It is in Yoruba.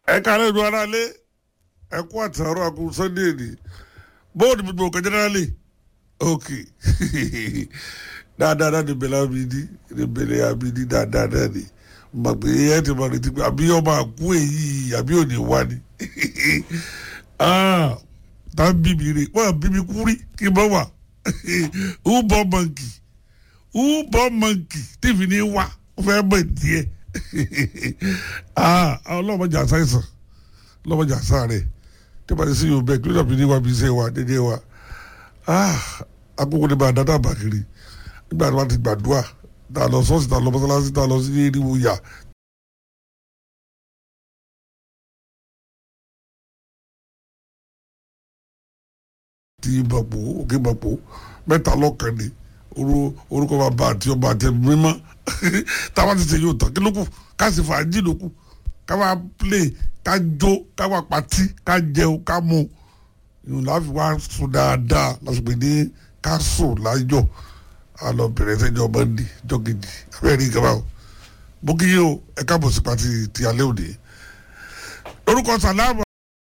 ẹ kálẹ̀ ìlú aráalé ẹ kú àtàrọ àkú sunday ni bóòdù gbogbo nǹkan jẹ́nẹ́rálì ok dáadáa náà ni bẹ̀rẹ̀ abidi ni bẹ̀rẹ̀ abidi dáadáa náà ni mà pé ẹ ti mọ̀ létí pé àbí ọmọ àkú èyí àbí òní wá ni tá a bí mi rè wọ́n bí mi kú rí kí n bọ́ wà who born monkey who born monkey tèmi ní wá fẹ́ mọ̀ díẹ̀ ọlọ́mọdé àṣàìsàn ọlọ́mọdé àṣàrẹ̀ tí wọ́n ti sí yorùbá kí ló dàbí ní wa bí iṣẹ́ wa dédé wa akókò ní bá a dáadáa bá kiri nígbà tí wọ́n ti gbàdúrà tá a lọ sọ́ọ̀sì tá a lọ mọ́sálásí tá a lọ sí eriwo yà. ti bàpò òkè bàpò mẹ́ta lọ́kàn ni orúkọ bàbá àti ọba àti ẹ̀mí mímọ́ táwa ti ṣe yóò tán kí ló kù ká sì fàájì ló kù ká wá play ká jó ká wá patí ká jẹun ká mu ìhùn láfi wá sùn dáadáa lásìkò ní ká sùn láyọ̀ a lọ bẹ̀rẹ̀ sẹ́jọ́ mọ́ndé jọ́gìdì abẹ́rẹ́ ìjọba o mo kí yín o ẹ káàbọ̀ sí pàtì ti alẹ́ òde lórúkọ sàlámù.